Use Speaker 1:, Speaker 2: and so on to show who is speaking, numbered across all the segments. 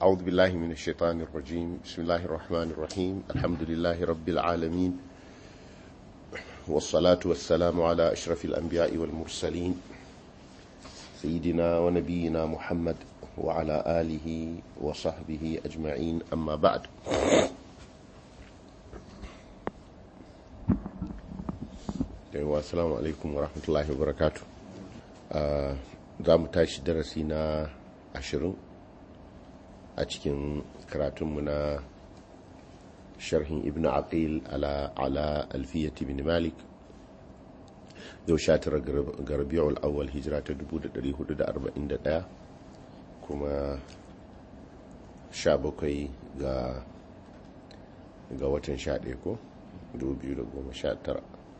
Speaker 1: أعوذ بالله من الشيطان الرجيم بسم الله الرحمن الرحيم الحمد لله رب العالمين والصلاة والسلام على أشرف الأنبياء والمرسلين سيدنا ونبينا محمد وعلى آله وصحبه أجمعين أما بعد السلام عليكم ورحمة الله وبركاته za mu tashi darasi na ashirin a cikin karatunmu na sharhin ibn aqil ala ala alfiyati bin malik yau sha tara ga rabi'ul awwal hijira ta 1441 kuma sha bakwai ga ga watan sha ɗaya ko 2019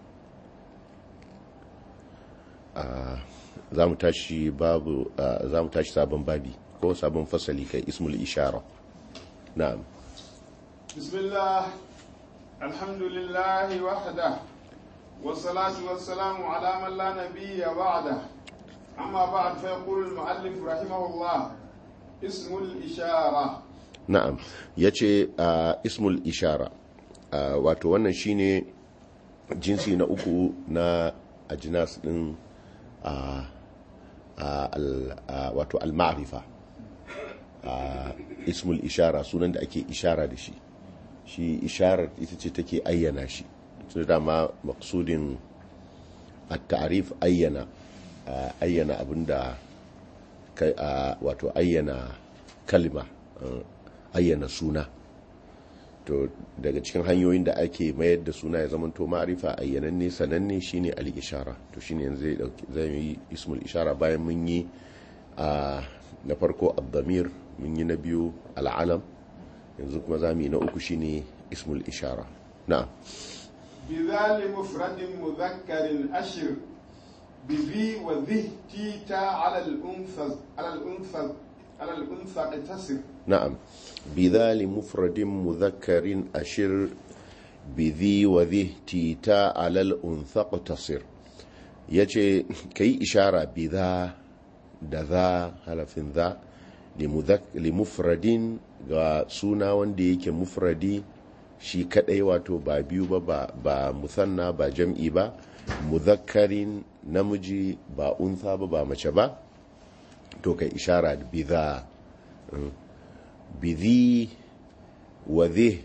Speaker 1: a za mu tashi babu za mu tashi sabon babi ko sabon fasali kai ismul ishara na'am
Speaker 2: bismillah alhamdulillah wahda wassalatu wassalamu ala man la nabiyya ba'da amma ba'd fa yaqulu al-mu'allif rahimahullah ismul ishara
Speaker 1: na'am yace ismul ishara wato wannan shine jinsi na uku na ajnas din wato al-ma'rifa ismul ishara sunan da ake ishara da shi shi isharar ita ce take ayyana shi tun da ma maksudin at-ta'rif ayyana ayyana abinda wato ayyana kalma ayyana suna to daga cikin hanyoyin da ake mayar da suna ya zama to ma'arifa ayyananne sananne shine al-ishara to shine yanzu zai dauki zai yi ismul ishara bayan mun yi na farko ad-damir mun yi na biyu al-alam yanzu kuma zamu yi na uku shine ismul ishara na'am
Speaker 2: بذال مفرد مذكر أشر بذي وذه تيتا على الأنثى على الأنثى على الأنثى اقتصر
Speaker 1: نعم بذا لمفرد مذكر أشر بذي وذه تيتا على الأنثى اقتصر يجي كي إشارة بذا دذا هلفين ذا لمفرد سونا وندي كمفردي shi kadai wato ba biyu ba ba musanna ba jam'i ba muzakkarin namiji ba unsa ba ba mace ba to kai ishara da biza bizi wa zai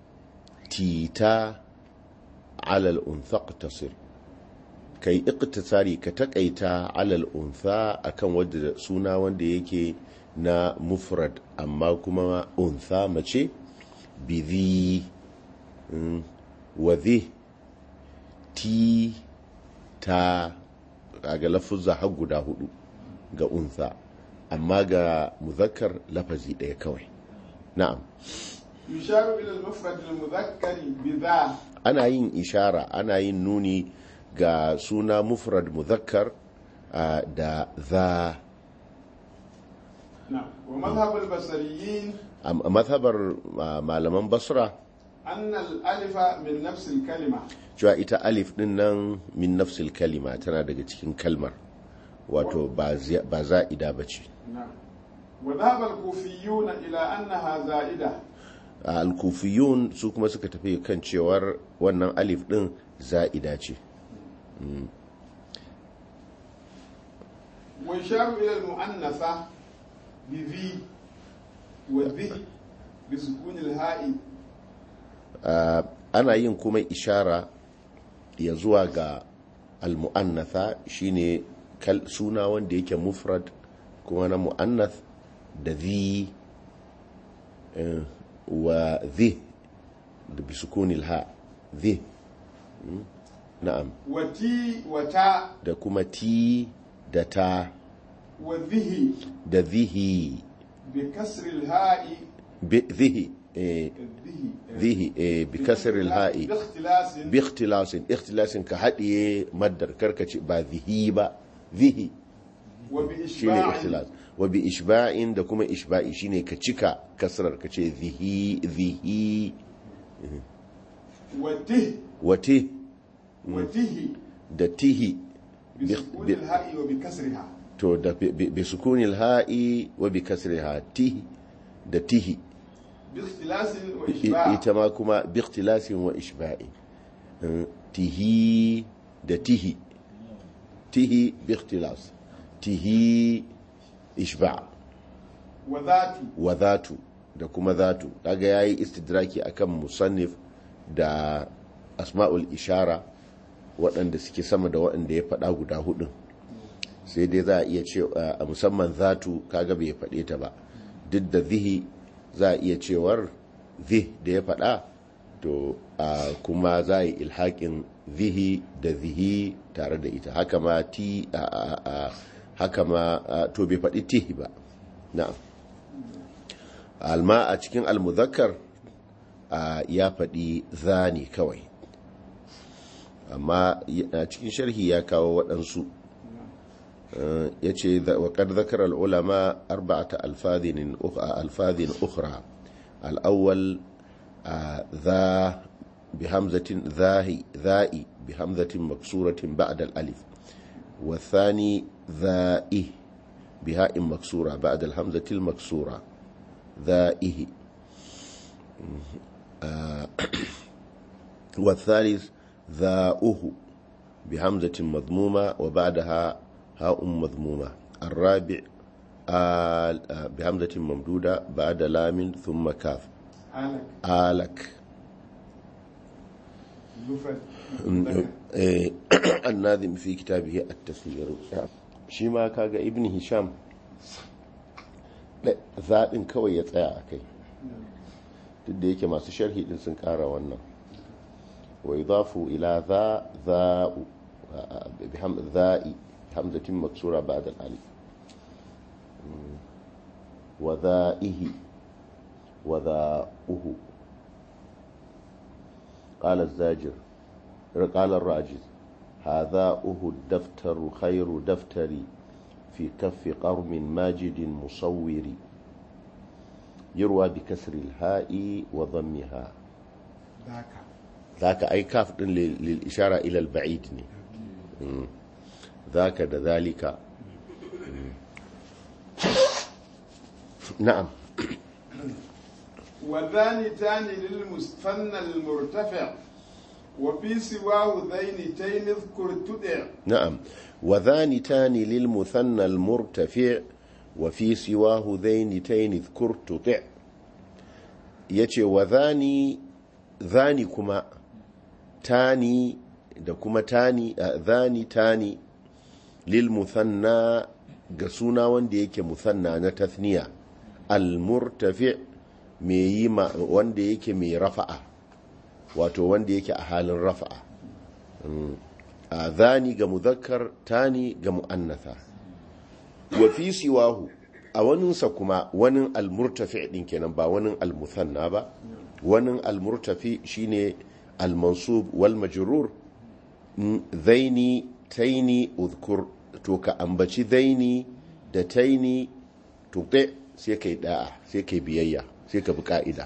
Speaker 1: tita alal unsa tasir kai iktisari ka takaita alal unsa akan wadda suna wanda yake na mufrad amma kuma unsa mace bizi wa zai ti ta ga lafuzza har guda hudu ga unsa amma ga muzakkar lafazi ɗaya kawai na'am
Speaker 2: يشار إلى المفرد المذكر بذا
Speaker 1: ana yin ishara ana yin nuni ga suna mufrad muzakkar da za
Speaker 2: نعم ومذهب البصريين
Speaker 1: a mazhabar malaman basra
Speaker 2: أن الألف من نفس الكلمة
Speaker 1: cewa ita alif din nan min nafsil kalima tana daga cikin kalmar wato ba za'ida ba ce
Speaker 2: نعم وذهب الكوفيون إلى أنها زائدة
Speaker 1: al-kufiyun su kuma suka tafi kan cewar wannan alif din za'ida ce
Speaker 2: ويشار إلى المؤنثة بذي وذي بسكون الهاء
Speaker 1: Uh, ana yin kuma ishara ya zuwa ga al-mu'annatha shine kal suna wanda yake mufrad kuma na mu'annath da zi uh, wa zi da bisukunil ha zi mm? na'am
Speaker 2: وتي وتا
Speaker 1: da kuma ti da ta
Speaker 2: وذه
Speaker 1: da zihi
Speaker 2: بكسر الهاء
Speaker 1: bi zihi eh,
Speaker 2: الذه
Speaker 1: zihi eh, bi kasril ha'i
Speaker 2: باختلاس
Speaker 1: bi ikhtilasin ikhtilasin ka haɗiye maddar karkace ba zihi ba zihi shine
Speaker 2: وبإشباع
Speaker 1: ikhtilas wa bi ishba'in da kuma ishba'i shine ka cika kasrar ka ce zihi zihi
Speaker 2: وته
Speaker 1: wate
Speaker 2: وته
Speaker 1: da tihi
Speaker 2: بسكون الهاء وبكسرها
Speaker 1: to da bi bi sukunil ha'i wa bi kasriha tihi da tihi
Speaker 2: باختلاس
Speaker 1: I-
Speaker 2: وإشباع
Speaker 1: ita ma kuma biktilasin wa ishba'i Mm, tihi da tihi tihi biktilas tihi ishba'
Speaker 2: وذات
Speaker 1: wa zatu da kuma zatu kaga yayi istidraki akan musannif da asma'ul ishara waɗanda suke sama da waɗanda ya faɗa guda hudun sai dai za a iya ce a musamman zatu kaga bai faɗe ta ba duk da zihi za a iya cewar zih da ya faɗa to a kuma za a yi ilhaƙin zihi da zihi tare da ita haka ma ti a- a- a- haka ma a, to bai faɗi tihi ba na'am alma a cikin almuzakkar a, ya faɗi zani kawai amma a cikin sharhi ya kawo waɗansu ya ce waƙar zakar al'ulama arba'ata alfadhin ukhra al'awwal za بهمزة ذاهي ذائي بهمزة مكسورة بعد الألف والثاني ذائه بهاء مكسورة بعد الهمزة المكسورة ذائه آه والثالث ذاؤه بهمزة مضمومة وبعدها هاء مضمومة الرابع آل آه بهمزة ممدودة بعد لام ثم كاف
Speaker 2: آلك
Speaker 1: آلك
Speaker 2: زفر
Speaker 1: إيه، الناظم في كتابه التسيير shi ma kaga ibn hisham da- zaɗin kawai ya tsaya a kai duk da yake masu sharhi din sun ƙara wannan wa idafu ila za za'u biham za'i hamzatin maksura ba'da al-alif Mm. wa za'ihi wa za'uhu قال الزاجر قال الراجز هذا أه الدفتر خير دفتري في كف قرم ماجد مصور يروى بكسر الهاء وضمها
Speaker 2: ذاك
Speaker 1: ذاك أي كاف لل- للإشارة إلى البعيد ني. مم. ذاك ذلك مم. نعم
Speaker 2: وذانتان للمثنى المرتفع وفي سواه ذينتين اذكر تدع
Speaker 1: نعم وذانتان للمثنى المرتفع وفي سواه ذينتين اذكر تطع yace wa zani zani kuma tani da kuma tani a, zani tani lil muthanna ga suna wanda yake muthanna na tathniya al murtafi mai yi ma wanda yake mai rafa'a wato wanda yake a halin rafa'a a zani ga muzakkar tani ga mu'annatha wa fi siwahu a waninsa kuma wani almurtafi din kenan ba wani almuthanna ba wani almurtafi shine almansub wal majrur Mm, zaini taini udhkur to ka ambaci zaini da taini to sai kai da'a sai kai biyayya sai ka bi ka'ida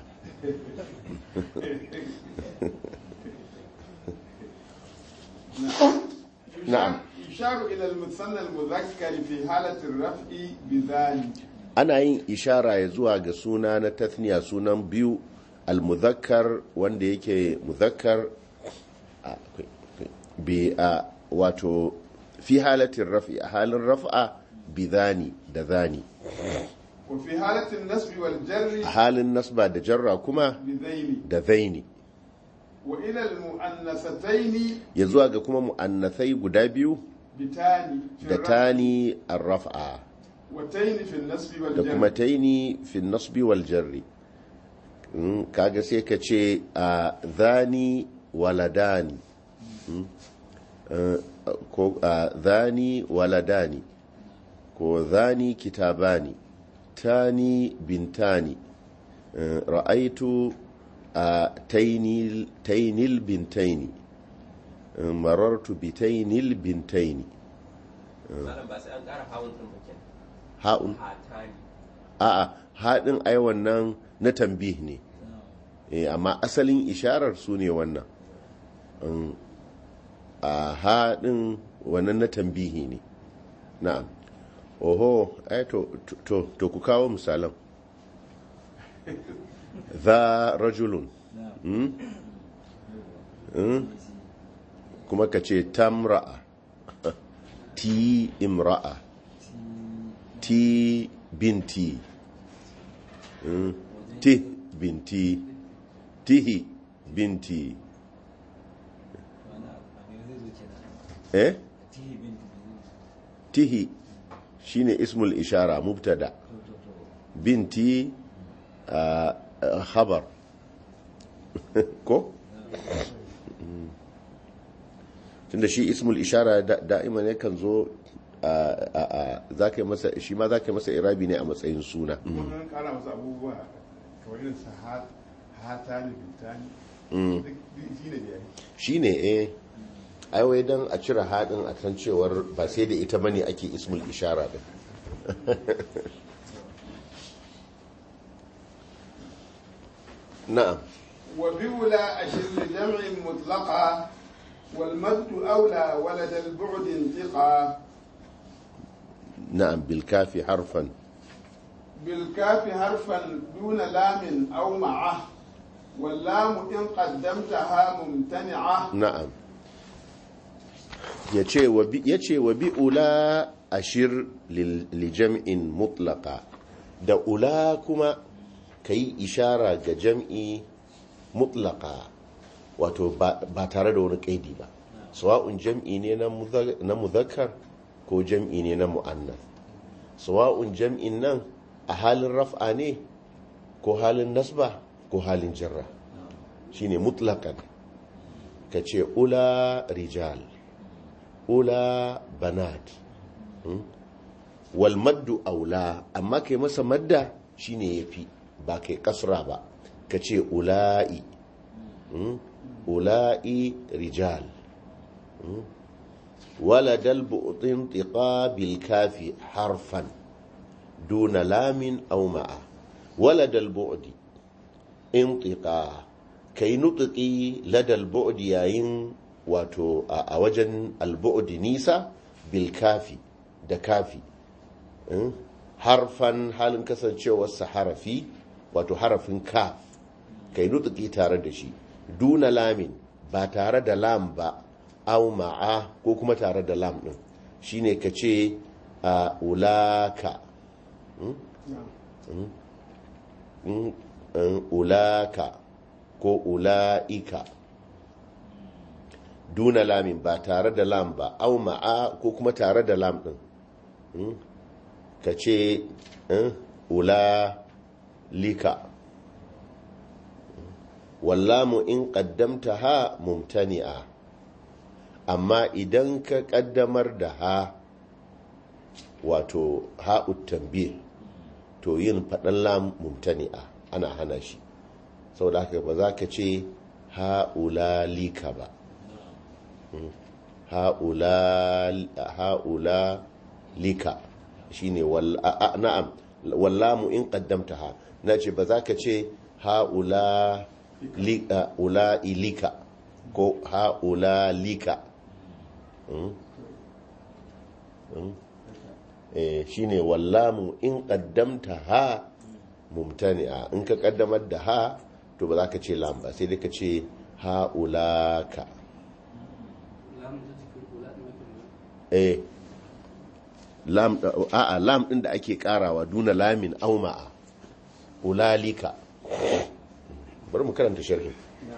Speaker 1: نعم.
Speaker 2: يشار إلى المثنى المذكر في حالة الرفع بذلك
Speaker 1: ana yin ishara ya zuwa ga suna na tathniya sunan biyu almuzakkar wanda yake muzakkar a- akwai- akwai- bi a wato fi halatin rafi a halin raf'a bi zani da zani
Speaker 2: وفي حالة النسب
Speaker 1: a
Speaker 2: والجر
Speaker 1: halin nasba da jarra kuma
Speaker 2: بذيل
Speaker 1: da zaini
Speaker 2: وإلى المؤنثتين
Speaker 1: ya zuwa ga kuma mu'annathai guda biyu
Speaker 2: بتاني في
Speaker 1: da
Speaker 2: الرفع
Speaker 1: tani arraf'a
Speaker 2: وتين في النسب
Speaker 1: da kuma
Speaker 2: والجر
Speaker 1: taini fi nasbi wal jarri Mm, kaga sai ka ce a zani waladani Mm, eh, ko a zani waladani ko zani kitabani tani bintani Eh, ra'aitu a tainil tainil bintaini Eh, marartu bi tainil bintaini
Speaker 3: malam ba sai an ƙara hawun ɗin ba kenan
Speaker 1: ha'un
Speaker 3: hatani
Speaker 1: a'a haɗin ai wannan na tambih ne eh, amma asalin isharar su ne wannan Um, a haɗin wannan na tambihi ne na'am oho ai to, to, to ku kawo misalan za rajulun Mm? Mm? kuma ka ce tamra'a ti imra'a ti binti Mm? ti binti tihi binti eh tihi shine ismul ishara mubtada binti ah, ah, khabar ko Mm. tunda shi ismul ishara da- da'ima ne kan zo a- a- a- za ka yi masa shi ma za ka yi masa irabi ne a matsayin suna
Speaker 2: wannan kara masa abubuwa kamar irin sa ha- hata ne bintani
Speaker 1: Mm.
Speaker 2: duk duk shi ne da ya yi
Speaker 1: shi ne eh aiwai don a cire haɗin a kan cewar ba sai da ita bane ake ismul ishara din na'am
Speaker 2: وبأولى أشر لجمع مطلقا والمد أولى ولد البعد انتقا
Speaker 1: na'am bilkafi harfan
Speaker 2: بالكاف حرفا دون لام أو معه واللام إن قدمتها ممتنعة
Speaker 1: na'am ya ce wa bi ula ashir lil- li jam'in mutlaka da ula kuma ka yi ishara ga jam'i mutlaka wato ba ba tare da wani kaidi ba sawa'un jam'i ne na mudha- na muzakkar ko jam'i ne na mu'annas sawa'un jam'in nan a halin raf'a ne ko halin nasba ko halin jarra shine mutlakan ka ce ula rijal ula banat hmm? wal maddu aula amma kai masa madda shine yafi ba kai kasra ba ka ce ula'i hmm? ula'i rijal hmm? waladal bu'tin tiqa bil kafi harfan duna lamin aw ma'a waladal bu'di intiqa kai nutuki ladal bu'di yayin wato a a wajen albu'di nisa bil kafi da kafi Mm? harfan halin kasancewarsa harafi wato harafin kaf kai nutuki tare da shi duna lamin ba tare da lam ba au ma'a ko kuma tare da lam din shine ka ce a ulaka Mm, mm, ulaka ko ula'ika duna lamin ba tare da lam ba au ma'a ko kuma tare da lam din Mm, ka ce mm, ulalika wallamu in qaddamta ha mumtani'a amma idan ka kaddamar da ha wato ha'ut tambih to yin faɗan lam mumtani'a ana hana shi saboda haka ba za ka ce ha'ulalika ba Mm. ha'ula- ha'ulalika shine wal a- a- na'am wallamu in qaddamtaha nace ba za ka ce ha'ula li- a- ula'ilika ko ha'ulalika Mm. Mm. Eh, shine wallamu in qaddamta ha mumtani'a in ka kaddamar da ha to ba za ka ce lam ba sai dai ka ce ha'ulaka eh lam a'a lam din da ake karawa duna lamin auma'a ulalika bari mu karanta sharhi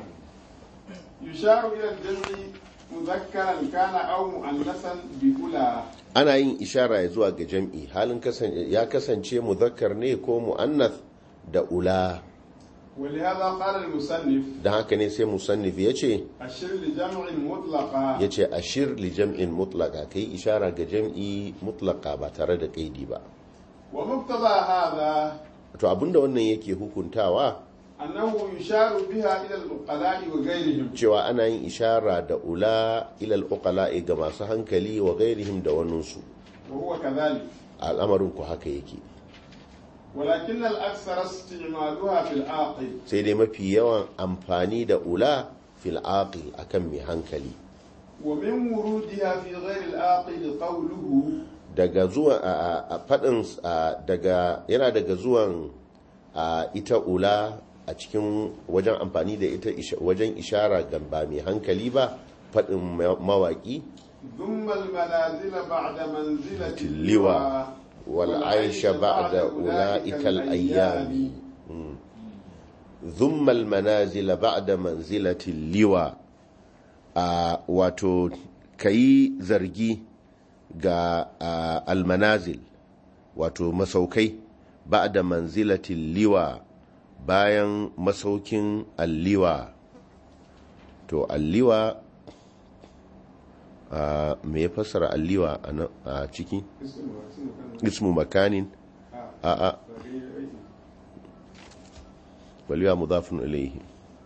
Speaker 2: يشار إلى الجمع مذكرا كان أو مؤنثا بأولى
Speaker 1: ana yin ishara ya zuwa ga jam'i halin kasan ya kasance muzakkar ne ko muannath da ula
Speaker 2: ولهذا قال المصنف
Speaker 1: dan haka ne sai musannif yace
Speaker 2: الشر لجمع مطلقا
Speaker 1: yace ashir li jam'in mutlaqa kai ishara ga jam'i mutlaqa ba tare da kaidi ba
Speaker 2: ومقتضى هذا
Speaker 1: to abinda wannan yake hukuntawa
Speaker 2: أنه يشار بها إلى العقلاء وغيرهم
Speaker 1: cewa ana yin ishara da ula ilal uqala'i ga masu hankali wa gairihim da waninsu
Speaker 2: وهو كذلك
Speaker 1: al'amarin ku haka yake
Speaker 2: ولكن الأكثر استعمالها في العاقل
Speaker 1: sai dai mafi yawan amfani da ula fil aqil akan mai hankali
Speaker 2: ومن ورودها في غير العاقل قوله
Speaker 1: daga zuwa a fadin daga yana daga zuwan a ita ula a cikin wajen amfani da ita isha- wajen ishara ga ba mai hankali ba faɗin ma- mawaƙi
Speaker 2: ثم المنازل بعد منزلة
Speaker 1: اللواء والعيش بعد أولئك الأيام ثم المنازل بعد منزلة اللواء a wato kayi zargi ga a, almanazil wato masaukai ba da manzilatin liwa bayan masaukin alliwa to alliwa a me ya fassara alliwa a nan- a ciki ismu makanin a a waliwa mudafin ilaihi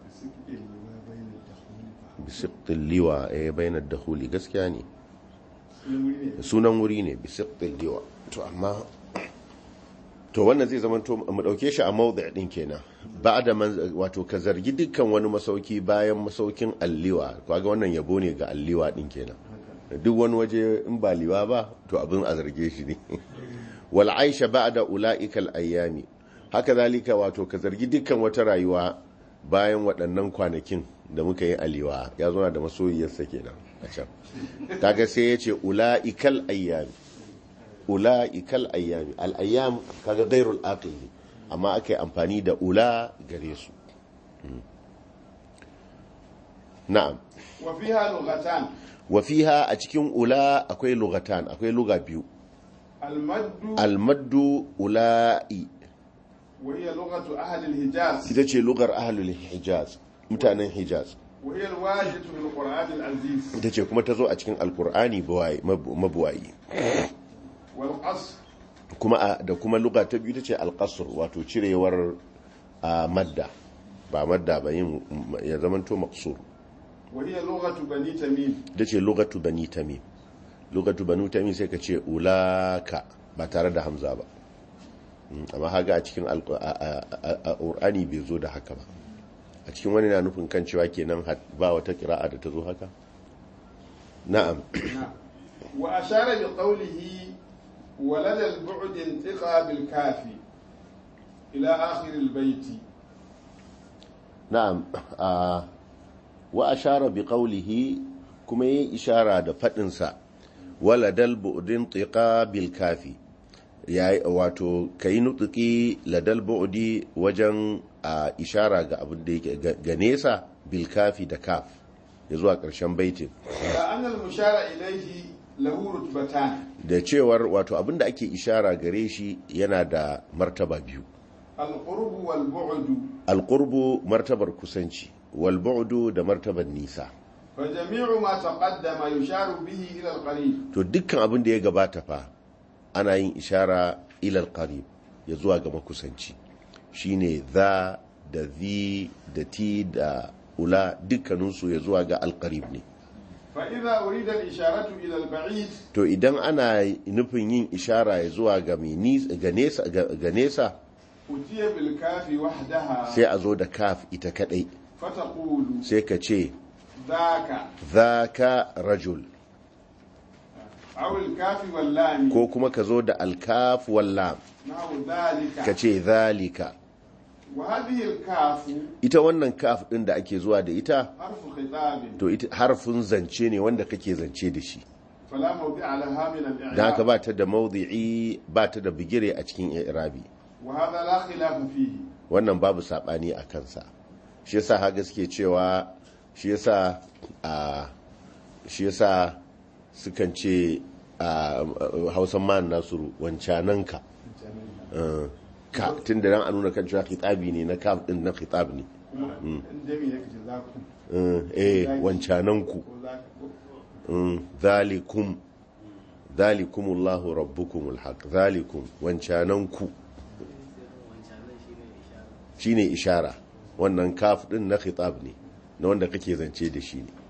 Speaker 1: bisiqtil liwa eh bainar dakhuli gaskiya ne sunan wuri ne bisiqtil liwa to amma to wannan zai zama to mu dauke shi a mawdi' din kenan ba'da man wato ka zargi dukkan wani masauki bayan masaukin alliwa kaga wannan yabo ne ga alliwa din kenan duk wani waje in ba liwa ba to abin a zarge shi ne wal aisha ba'da ulaika al ayami haka zalika wato ka zargi dukkan wata rayuwa bayan waɗannan kwanakin da muka yi aliwa ya zo da masoyiyarsa kenan a can kaga sai ya ce ula'ikal ayyami ula'ikal ayyami al'ayyam kaga gairul aqil ne amma aka yi amfani da ula gare su Mm. na'am
Speaker 2: وفيها لغتان
Speaker 1: wa fiha a cikin ula akwai lugatan akwai luga biyu
Speaker 2: المد
Speaker 1: almaddu ula'i
Speaker 2: وهي لغة أهل الحجاز
Speaker 1: ita ce lugar ahlul hijaz mutanen hijaz
Speaker 2: وهي الواردة في القرآن العزيز
Speaker 1: ita ce kuma ta zo a cikin alkur'ani buwaye- mabu- mabuwayi
Speaker 2: والقصر
Speaker 1: kuma a- da kuma luga ta biyu ta ce alkasur wato cirewar a madda ba madda ba yin ya zamanto maksur
Speaker 2: وهي لغة بني تميم
Speaker 1: da ce lugatu bani tamim lugatu bani tamim sai ka ce ulaka ba tare da hamza ba Mm, amma haga a cikin alku- a- a- a- a- ƙur'ani bai zo da haka ba a cikin wani na nufin kan cewa kenan had- ba wata kira'a da ta zo haka na'am
Speaker 2: نعم. وأشار بقوله ولدى البعد انتقى بالكافي إلى آخر البيت
Speaker 1: na'am a wa ashara bi qawlihi kuma yi ishara da fadin sa waladal bu'din tiqa bil kafi yayi wato kai nutuki ladal bu'di wajen a ishara ga abin da yake ga- ga nesa bil kafi da kaf ya zuwa karshen baitin
Speaker 2: كأن المشار إليه له رتبتان
Speaker 1: da cewar wato abin da ake ishara gare shi yana da martaba biyu
Speaker 2: القرب والبعد
Speaker 1: alqurbu martabar kusanci wal bu'du da martabar nisa
Speaker 2: فجميع ما تقدم يشار به إلى القريب
Speaker 1: to dukkan abin da ya gabata fa ana yin ishara ilal qarib ya zuwa ga makusanci shine za da zi da ti da ula dukkaninsu ya zuwa ga alqarib ne
Speaker 2: فإذا أريد الإشارة إلى البعيد
Speaker 1: to idan ana nufin yin ishara ya zuwa ga mai nis- ga nesa ga ga nesa
Speaker 2: أتي بالكاف وحدها
Speaker 1: sai a zo da kaf ita kadai
Speaker 2: فتقول
Speaker 1: sai ka ce
Speaker 2: ذاك
Speaker 1: zaka rajul
Speaker 2: أو الكاف واللام
Speaker 1: ko kuma ka zo da alkaf wallam
Speaker 2: نحو
Speaker 1: ka
Speaker 2: ذلك
Speaker 1: ce zalika
Speaker 2: وهذه الكاف
Speaker 1: ita wannan kaf din da ake zuwa da ita
Speaker 2: حرف خطاب
Speaker 1: to ita harfin zance ne wanda kake zance da shi
Speaker 2: فلا موضع لها من
Speaker 1: da haka
Speaker 2: الإعراب
Speaker 1: ba ta da mawdi'i ba ta da bigire a cikin i'rabi
Speaker 2: وهذا لا خلاف فيه
Speaker 1: wannan babu sabani a kansa shi yasa ha gaske cewa shi yasa a shi yasa sukan ce a hausan man nasuru wancananka Uh, ka tun da ran a nuna kan cewa khitabi ne na kaf din na khitab ne
Speaker 2: kuma in jami ne kace za ku
Speaker 1: Uh, eh wancananku
Speaker 2: ko za ku
Speaker 1: Mm, zalikum zalikumullahu rabbukumul haq zalikum wancananku shine ishara wannan kaf din na khitab ne na wanda kake zance da shi ne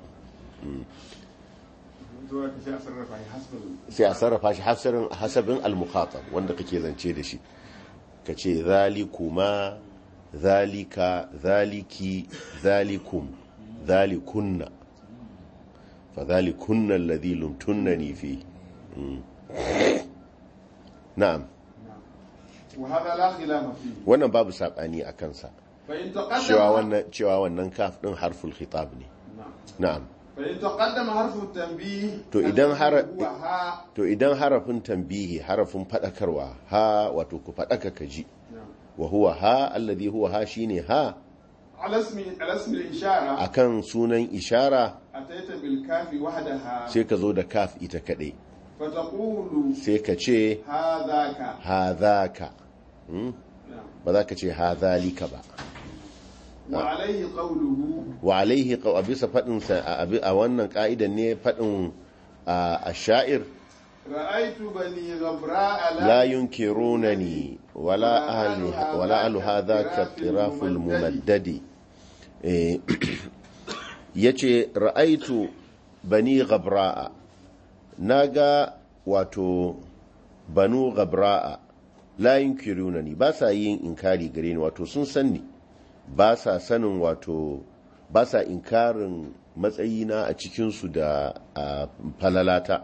Speaker 2: zuwa ka sai a sarrafa shi hasbal
Speaker 1: sai a sarrafa shi hasarin hasabin al-mukhatab wanda kake zance da shi kace zalikuma zalika zaliki zalikum zalikunna fa zalikunna alladhi lumtunnani fi Mm. na'am
Speaker 2: وهذا لا خلاف فيه
Speaker 1: wannan babu saɓani a kansa
Speaker 2: فإن
Speaker 1: cewa
Speaker 2: تقدم
Speaker 1: wannan cewa wannan kaf ɗin harful khitab ne
Speaker 2: نعم.
Speaker 1: na'am
Speaker 2: فإن تقدم حرف التنبيه
Speaker 1: To idan har-
Speaker 2: الذي هو ها
Speaker 1: to idan harafin tambihi harafin faɗakarwa ha wato ku faɗaka ka ji
Speaker 2: نعم.
Speaker 1: wa huwa ha alladhi huwa ha shine ha
Speaker 2: على اسم على اسم الإشارة
Speaker 1: akan sunan ishara
Speaker 2: أتيت بالكاف وحدها
Speaker 1: sai ka zo da kaf ita kaɗai
Speaker 2: فتقول
Speaker 1: sai ka ce
Speaker 2: هذاك
Speaker 1: hadhaka Hmm?
Speaker 2: نعم.
Speaker 1: ba za ka ce hadhalika ba
Speaker 2: وعليه قوله
Speaker 1: wa alaihi qaw a bisa faɗin sa a abi- a wannan ka'idan ne faɗin a sha'ir
Speaker 2: رأيت بني غبراء
Speaker 1: la yunkirunani wala ahli wala ahlu hadha ka tiraful mumaddadi eh yace ra'aitu bani ghabra'a naga wato banu ghabra'a la yunkirunani ba sa yin inkari gare ni wato sun san ni ba sa sanin wato ba sa inkarin matsayina a cikinsu da a falalata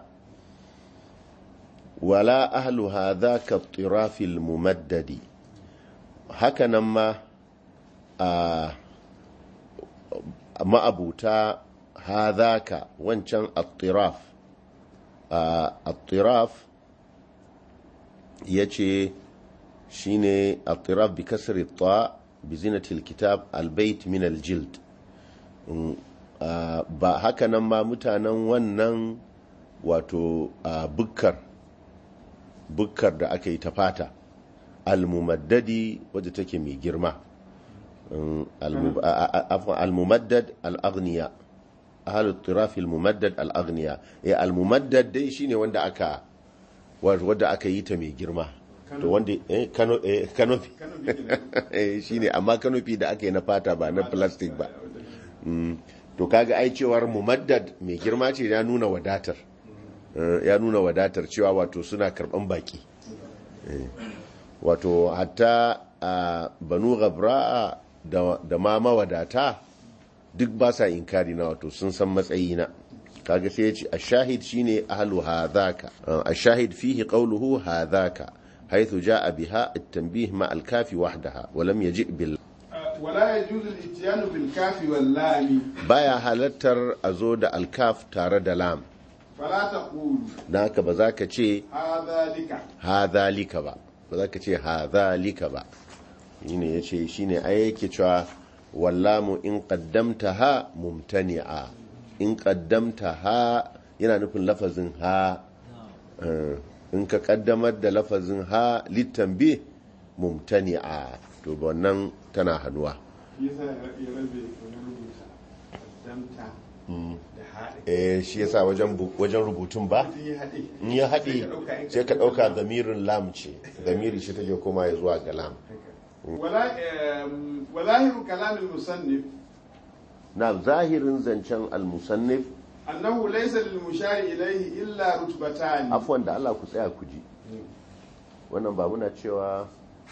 Speaker 1: wala ahlu hadha ka tirafil mumaddadi hakanan ma a ma'abuta hadhaka wancan attiraf attiraf yace shine attiraf bi kasri ta bi zinatil kitab albayt min aljild ba hakanan ma mutanen wannan wato bukkar bukkar da aka yi ta fata almumaddadi wadda take mai girma almumaddad al'agniya ahalu tirafi almumaddad al'agniya ya almumaddad dai shine wanda aka wadda aka yi ta mai girma to wanda kanofi shine amma kanofi da aka yi na fata ba na plastic ba to kaga ai cewar mumaddad mai girma ce ya nuna wadatar ya nuna wadatar cewa wato suna karban baki wato hatta a banu gabra'a da ma mawadata duk ba sa inkari na wato sun san matsayina kaga sai ya ce ashahid shine ahlu hadhaka ashahid fihi qawluhu hadhaka haythu jaa biha at-tanbih ma al-kafi wahdaha wa lam yaji bil
Speaker 2: ولا يجوز الاتيان بالكاف واللام
Speaker 1: baya halattar a zo da alkaf tare da lam
Speaker 2: فلا تقول
Speaker 1: na haka ba za ka ce
Speaker 2: هذا لك
Speaker 1: hadhalika ba ba za ka ce hadhalika ba shine yace shine ai yake cewa wallamu in qaddamtaha mumtani'a in qaddamtaha yana nufin lafazin ha Eh, in ka kaddamar da lafazin ha litanbi mumtani'a to wannan tana hannuwa
Speaker 2: yasa ya rabe wani rubuta damta da haɗe
Speaker 1: eh shi yasa wajen bu- wajen rubutun ba
Speaker 2: mutum ya haɗe
Speaker 1: in ya haɗe sai ka ɗauka
Speaker 2: da
Speaker 1: zamirin lam ce zamiri shi take koma ya zuwa ga lam
Speaker 2: وظاهر كلام المصنف
Speaker 1: na zahirin zancen al-musannif
Speaker 2: أنه ليس للمشار إليه إلا رتبتان
Speaker 1: afwan da Allah ku tsaya ku ji wannan ba muna cewa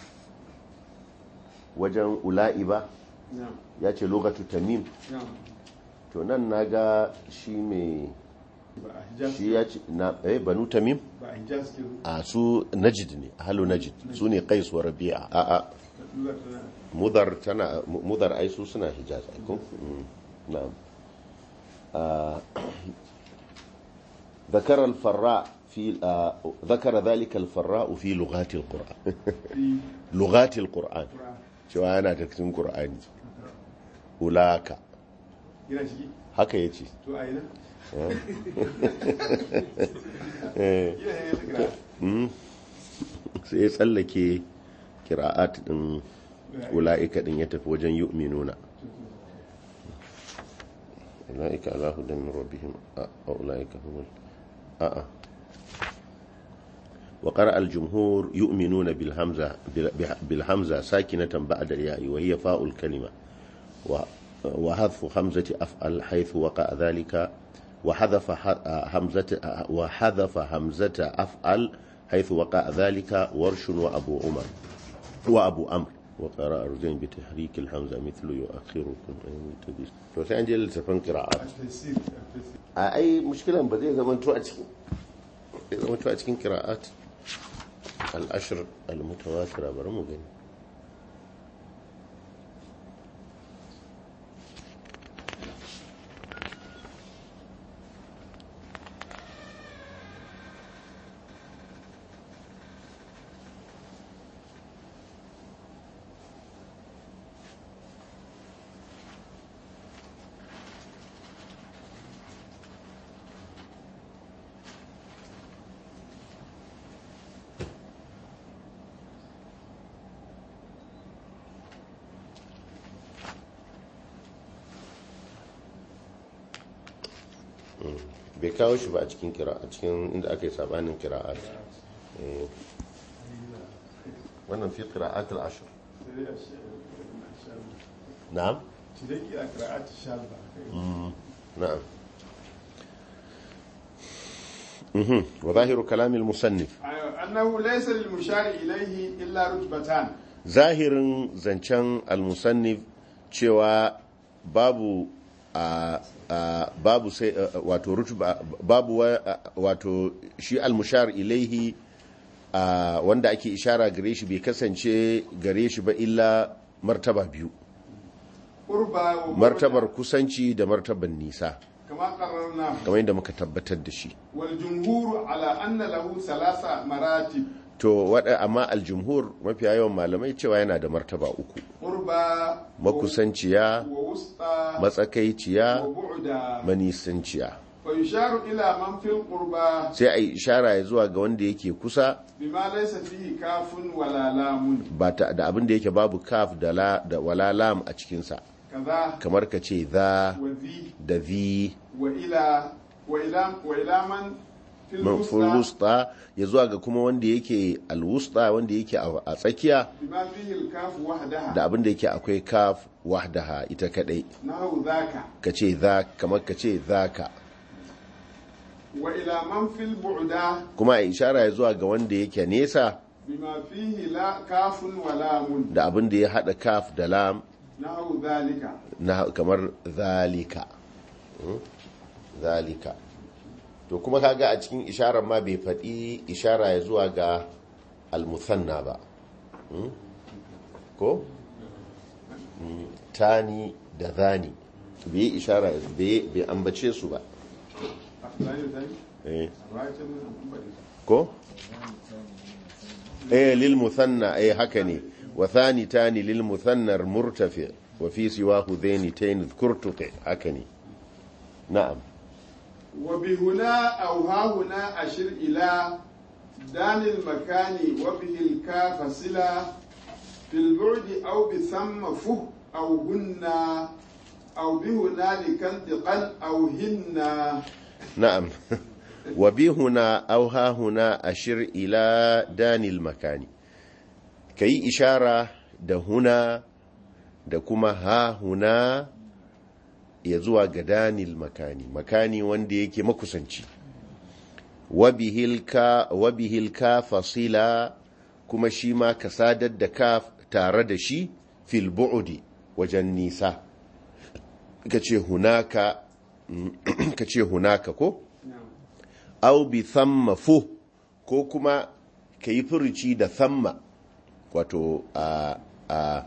Speaker 1: wajen ula'i ba
Speaker 2: نعم
Speaker 1: ya ce lokatu tamim
Speaker 2: نعم
Speaker 1: to nan naga shi mai
Speaker 2: بقى حجاز
Speaker 1: shi ya ce na eh banu tamim
Speaker 2: بقى حجاز كده
Speaker 1: a su najid ne halu najid su ne qais wa rabi'a a a
Speaker 2: لغة تنا-
Speaker 1: mudar tana mudar ai su suna hijaz ai ko Mm, na'am آه، ذكر الفراء في آه، ذكر ذلك الفراء في لغات القرآن
Speaker 2: في
Speaker 1: لغات القرآن
Speaker 2: القرآن
Speaker 1: cewa yana da cikin Qur'ani ulaka
Speaker 2: yana ciki
Speaker 1: haka yace
Speaker 2: to a ina
Speaker 1: eh
Speaker 2: yana yana kira
Speaker 1: mm. sai ya tsallake kira'at din ula'ika din ya tafi wajen yu'minuna ula'ika ala hudan min rabbihim a ula'ika humul a a وقرأ الجمهور يؤمنون بالهمزة بالهمزة ساكنة بعد الياء وهي فاء الكلمة و- وحذف همزة أفعل حيث وقع ذلك وحذف ح- همزة وحذف همزة أفعل حيث وقع ذلك ورش وأبو عمر وأبو أمر وقرأ رجين بتحريك الهمزة مثل يؤخركم أيام التدريس وسأنجل لتفن قراءات
Speaker 2: التفسير التفسير
Speaker 1: أي مشكلة بدي زمان تو أتكين زمان تو أتكين قراءات al'ashir al-mutawatira bari mu gani bai kawo shi ba a cikin kira a cikin inda aka yi sabanin kira'at Eh, wannan fi kira'at al-ashir na'am
Speaker 2: Shiriki a kira'at shalba.
Speaker 1: نعم مهم. وظاهر كلام المصنف
Speaker 2: أنه ليس للمشار إليه إلا رتبتان
Speaker 1: zahirin zancen almusannif cewa babu a a- babu sai a- wato rutuba babu wa- a- wato shi almushar ilaihi a, wanda ake ishara gare shi bai kasance gare shi ba illa martaba biyu
Speaker 2: قربى وبعد
Speaker 1: martabar kusanci da martabar nisa
Speaker 2: كما قررنا
Speaker 1: kamar yadda muka tabbatar da shi
Speaker 2: والجمهور على أن له ثلاث مراتب
Speaker 1: to wada amma aljumhur mafiya yawan malamai cewa yana da martaba uku
Speaker 2: قربى
Speaker 1: makusanciya
Speaker 2: ووسطى
Speaker 1: matsakaiciya
Speaker 2: وبعدا
Speaker 1: manisanciya
Speaker 2: فيشار إلى من في القربى
Speaker 1: sai a yi ishara ya zuwa ga wanda yake kusa
Speaker 2: بما ليس فيه كاف ولا لام
Speaker 1: ba ta da abin da yake babu kaf da la da wala lam a cikinsa
Speaker 2: كذا
Speaker 1: kamar ka ce za
Speaker 2: وذي
Speaker 1: da zi
Speaker 2: وإلى وإلى وإلى من في
Speaker 1: manfur
Speaker 2: الوسطى
Speaker 1: wusta ya zuwa ga kuma wanda yake alwusta wanda yake a a tsakiya
Speaker 2: بما فيه الكاف وحدها
Speaker 1: da abin da yake akwai kaf wahdaha ita kadai
Speaker 2: نحو ذاك
Speaker 1: ka ce za kamar ka ce zaka
Speaker 2: وإلى من في البعدى
Speaker 1: kuma a ishara ya zuwa ga wanda yake nesa
Speaker 2: بما فيه لا كاف ولام
Speaker 1: da abin da ya hada kaf da lam
Speaker 2: نحو ذلك
Speaker 1: na kamar zalika Hmm? zalika to kuma kaga a cikin isharar ma bai faɗi ishara ya zuwa ga almusanna ba Hmm? ko Hmm, tani da zani bai yi ishara bai bai ambace su ba
Speaker 2: ثاني ثاني
Speaker 1: eh
Speaker 2: رايت
Speaker 1: ko eh lil musanna eh haka ne wa thani tani lil musanna murtafi wa fi siwahu dhaini tayn dhkurtuqi haka ne na'am
Speaker 2: وبهنا أو ها هنا أشر إلى دان المكان وبه الكاف صلة في البعد أو بثم فه أو هن أو بهنالك انتقل أو هن
Speaker 1: na'am wa bi huna aw ha huna ashir ila danil makani kayi ishara da huna da kuma ha huna ya zuwa ga danil makani makani wanda yake makusanci wa bihil ka wa bihil ka fasila kuma shi ma ka sadar da ka tare da shi fil bu'di wajen nisa kace hunaka ka ce hunaka ko au bi thamma fu ko kuma ka yi furuci da thamma wato a a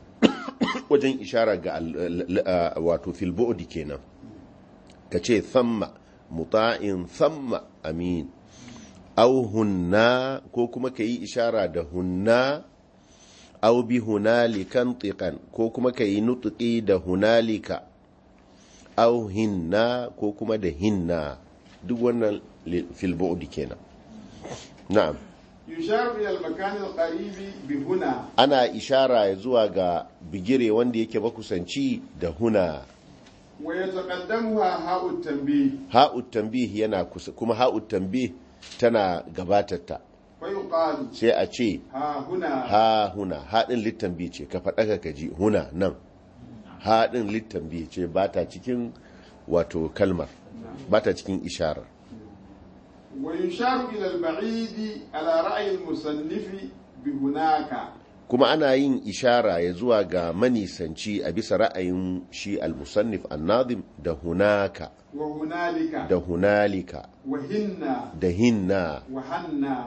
Speaker 1: wajen ishara ga al- l- a- wato fil bu'di kenan ka ce thamma muta'in thamma amin au hunna ko kuma ka yi ishara da hunna au bi hunalikan tiqan ko kuma ka yi nutuki da hunalika au hinna ko kuma da hinna duk wannan li- fil bu'di kenan na'am
Speaker 2: يشار إلى المكان القريب بهنا
Speaker 1: ana ishara ya zuwa ga bigire wanda yake makusanci da huna
Speaker 2: ويتقدمها هاء التنبيه
Speaker 1: ha'ut tanbih yana kusa kuma ha'ut tanbih tana gabatarta
Speaker 2: فيقال
Speaker 1: sai a ce
Speaker 2: ها هنا
Speaker 1: ha huna haɗin littanbi ce ka faɗa ka ji huna nan haɗin littanbi ce ba ta cikin wato kalmar ba ta cikin isharar
Speaker 2: ويشار إلى البعيد على رأي المصنف بهناك
Speaker 1: kuma ana yin ishara ya zuwa ga manisanci a bisa ra'ayin shi al-musannif an-nazim da hunaka
Speaker 2: وهنالك
Speaker 1: da hunalika
Speaker 2: وهن
Speaker 1: da hinna
Speaker 2: وهن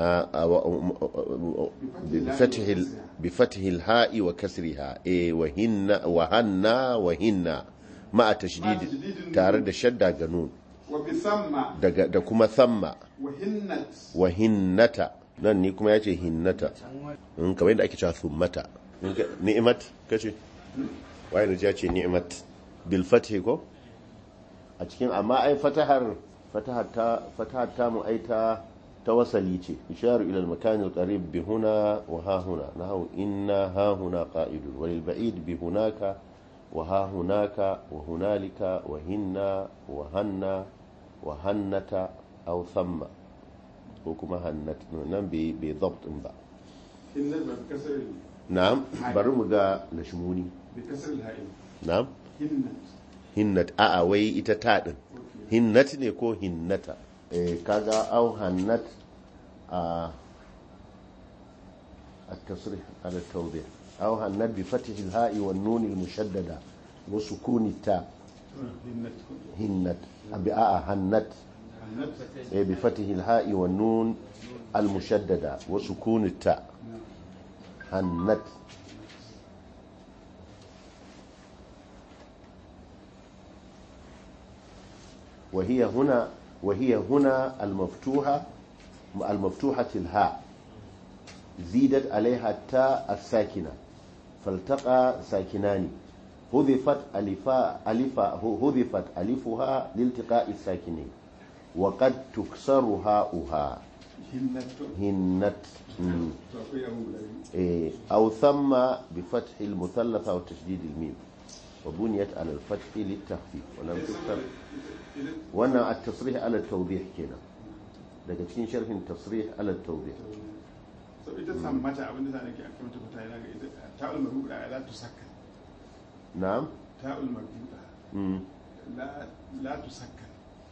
Speaker 1: آه، آه، و- بفتح ال- بفتح الهاء وكسرها إيه وهن وهنا وهن مع تشديد تارد شدة قانون
Speaker 2: وبثم
Speaker 1: da kuma thamma
Speaker 2: وهنت
Speaker 1: wa hinnata nan ni kuma ya ce hinnata in kamar yadda ake cewa thummata In ka- ni'imat kace waye ne ya ce ni'imat bil fathi ko a cikin amma ai fatahar fatahar ta fatahar ta mu ai ta ta wasali ce isharu ila al makan al qarib bi huna wa ha huna nahu inna ha huna qa'idun wa lil ba'id bi hunaka wa ha hunaka wa hunalika wa hinna wa hanna wa hannata aw thamma ko kuma hannat nan bai bai dabt din ba
Speaker 2: هنت بكسر ال-
Speaker 1: na'am bari mu ga lashmuni
Speaker 2: بكسر الهاء
Speaker 1: na'am
Speaker 2: هنت
Speaker 1: hinnat a'a wai ita ta din hinnat ne ko hinnata eh kaga au hannat a التصريح على التوضيح أو هنت بفتح الهاء والنون المشددة وسكون التاء
Speaker 2: هنت
Speaker 1: هنت بآه هنت
Speaker 2: هنت
Speaker 1: إيه بفتح الهاء والنون المشددة وسكون التاء هنت وهي هنا وهي هنا المفتوحة المفتوحة الهاء زيدت عليها التاء الساكنة فالتقى ساكنان حذفت ألفا ألفا حذفت ألفها لالتقاء الساكنين وقد تكسر هاؤها
Speaker 2: هنت
Speaker 1: هنت مم.
Speaker 2: تقوي أبو بلاد
Speaker 1: إيه، أو ثم بفتح المثلثة وتشديد الميم وبنيت على الفتح للتخفيف ولم تكسر وانا التصريح على التوضيح كده daga cikin sharhin tasrih ala tawdih
Speaker 2: so ita sammata abin da nake aka mata fata yana ga ita ta'ul marbuda la tusakka
Speaker 1: na'am
Speaker 2: ta'ul marbuda
Speaker 1: mm.
Speaker 2: la la tusakka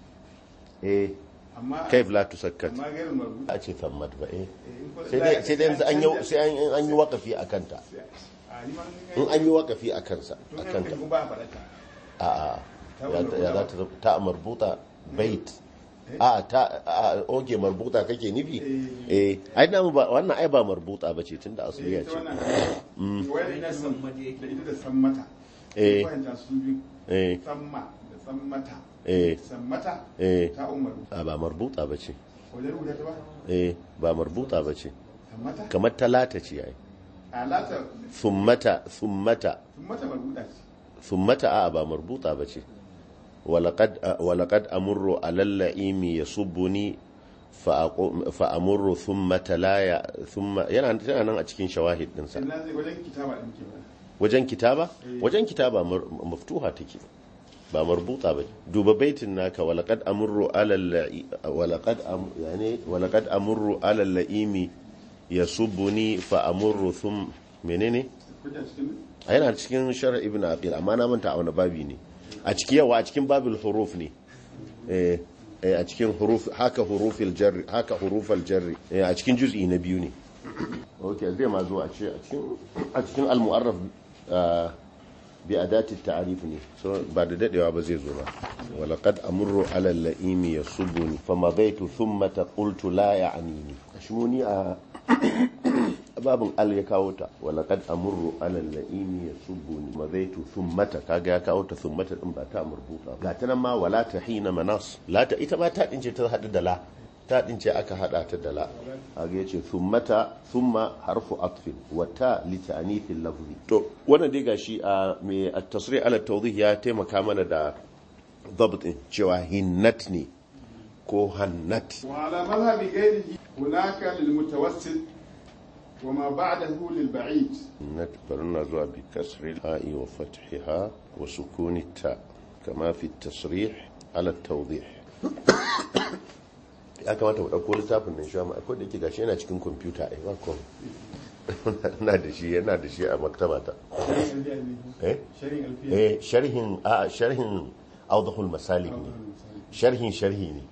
Speaker 1: eh
Speaker 2: amma
Speaker 1: kaif la tusakkat
Speaker 2: amma gairin marbuda
Speaker 1: a ce thammat ba eh
Speaker 2: eh, in ko-
Speaker 1: sai dai sai dai yanzu an yi sai an an yi waqafi akan ta
Speaker 2: a ni ma
Speaker 1: in an yi waqafi akan sa
Speaker 2: to
Speaker 1: akan
Speaker 2: kai
Speaker 1: ta
Speaker 2: ba faɗata
Speaker 1: a a ya ya za ta zama- ta marbuta bait a ta a oge marbuta kake nufi eh ai na mu ba wannan ai ba marbuta bace tunda asliya
Speaker 2: ita
Speaker 1: ce
Speaker 2: wannan wai da ita da sammata
Speaker 1: Eh.
Speaker 2: fahimta su biyu
Speaker 1: eh
Speaker 2: samma da sammata
Speaker 1: eh
Speaker 2: sammata
Speaker 1: eh
Speaker 2: ta umaru
Speaker 1: a ba marbuta bace
Speaker 2: wajen rubuta ta ba
Speaker 1: eh ba marbuta bace
Speaker 2: sammata
Speaker 1: kamar talata ce ai
Speaker 2: alata
Speaker 1: thummata thummata
Speaker 2: sammata marbuda ce
Speaker 1: thummata a ba marbuta bace walaqad walaqad amurru alal la'imi yasubbuni فأقو- فأمر ثم تلايا ثم yana tana nan a cikin shawahid ɗinsa
Speaker 2: ina zai wajen kitaba ɗin ke ba
Speaker 1: wajen kitaba wajen kitaba mar- maftuha take ba marbuta ba duba baitin naka walaqad amurru alal la'i- walaqad am yani walaqad amurru alal la'imi yasubbuni fa amurru thum menene
Speaker 2: kuja cikin
Speaker 1: a yana cikin sharh ibn aqil amma na manta a wani babi ne a cikin yawa a cikin babil huruf ne eh eh, a cikin huruf haka hurufil jarri haka hurufal jarri eh, a cikin juz'i na biyu ne okay zai ma zo a ce a cikin a cikin al-mu'arraf ah, bi adati ta'rif ne so ba da dadewa ba zai zo ba walaqad amurru ala al-la'imi yasubuni famadaitu thumma qultu la ya'nini ashmuni a babin al ya kawo ta walaqad amurru ala al-la'imi yasubuni madaitu thummata kaga ya kawo ta thummata din ba ta marbuta ga ta nan ma wala tahina manas la ta ita ma ta dince ta hadu da la ta dince aka hada ta da la kaga yace thummata thumma harfu atfin wa ta li ta'nithil lafzi to wannan dai gashi a me at-tasrih ala tawdih ya taimaka mana da dabt din cewa hinnat ne ko hannat
Speaker 2: وعلى مذهب غيره هناك للمتوسط وما بعده للبعيد
Speaker 1: hinnat barna zuwa bi kasri ha'i wa fathiha wa sukuni ta kama fi tasrih ala tawdih ya kamata mu dauko littafin nan shi ma akwai da yake gashi yana cikin kwamfuta ai ba kom na da shi yana da shi a maktabata eh
Speaker 2: شريك الفيل
Speaker 1: eh sharhin a sharhin awdahul masalik ne sharhin sharhi ne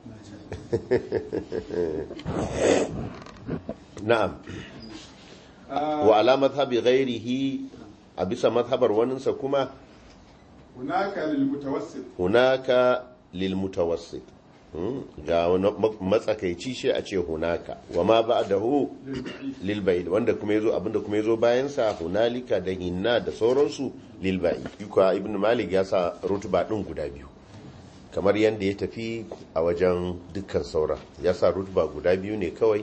Speaker 1: na'am wa ala madhhabi ghairihi a bisa madhabar waninsa kuma
Speaker 2: هناك للمتوسط
Speaker 1: hunaka lil mutawassit ga wani matsakaici shi a ce hunaka wa ma ba da hu lilba'id wanda kuma yazo abinda kuma yazo bayan sa hunalika da hinna da sauransu lilba'id yuka ibn malik ya sa rutuba din guda biyu kamar yadda ya tafi a wajen dukkan sauran ya sa rutuba guda biyu ne kawai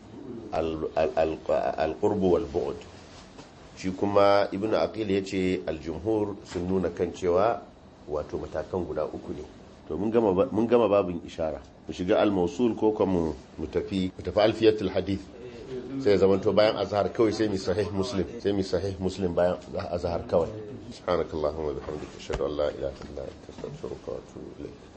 Speaker 1: al-qurbu wal bu'd shi kuma ibn aqil yace al-jumhur sun nuna kan cewa wato matakan guda uku ne to mun gama babin ishara mu shiga al-mawsul ko kuma mu tafi mu tafi alfiyatul hadith sai zaman to bayan azhar kawai sai mi sahih muslim sai mi sahih muslim bayan azhar kawai subhanakallahumma wa bihamdika ashhadu an la ilaha illa anta astaghfiruka wa atubu ilayk